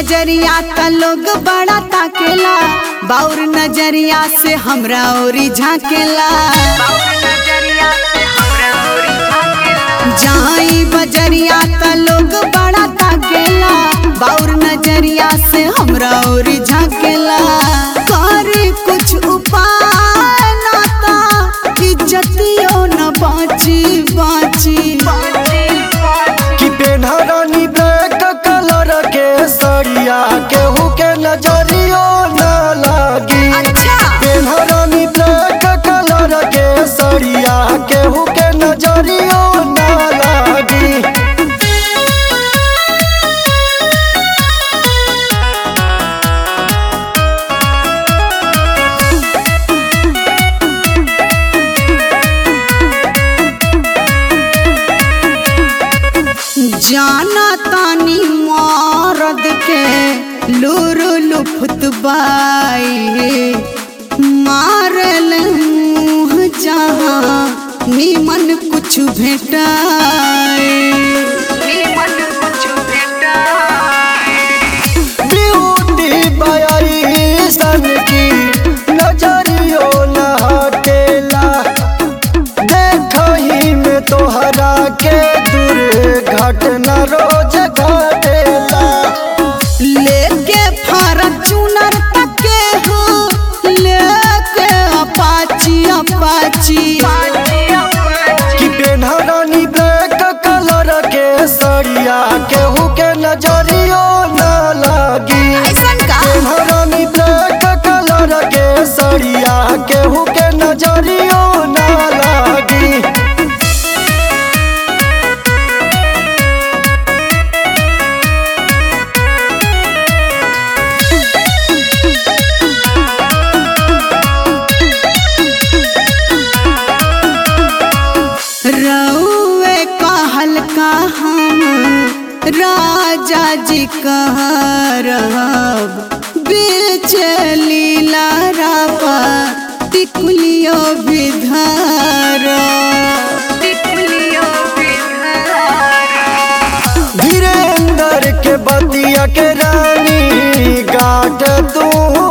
बजरिया त लोग बड़ा ताकेला बाउर नजरिया से हमरा ओरी झाकेला जाई बजरिया त लोग बड़ा ताकेला बाउर नजरिया से हमरा ओरी झाकेला करे कुछ उपाय ना ता इज्जतियो न बाची बाची कि पेन्हरानी ब्लैक कलर के सड़िया केहू के नजरियो न लागी अच्छा पेन्हरानी ब्लैक कलर के सड़िया केहू के नजरियो न लागी जाना तानी मरद के लूर लुफत बाई मारल मुँह जहाँ निमन कुछ भेटाए ब्यूटी बयाई सन की नजरियो न हटेला देखही में तोहरा के दुर्घटना रोज घटेला लेके फॉर्चूनर तके हो लेके अपाची अपाची कि पेन्हरानी ब्लैक कलर के सड़िया केहू के नजरियो न लागी ऐसन का पेन्हरानी ब्लैक कलर के सड़िया केहू के नजरियो न लागी रउए कहल का हम राजा जी कह रहब बीच लीला रापा टिकुलियो विधर धीरेन्द्र के बतिया के रानी गाट तू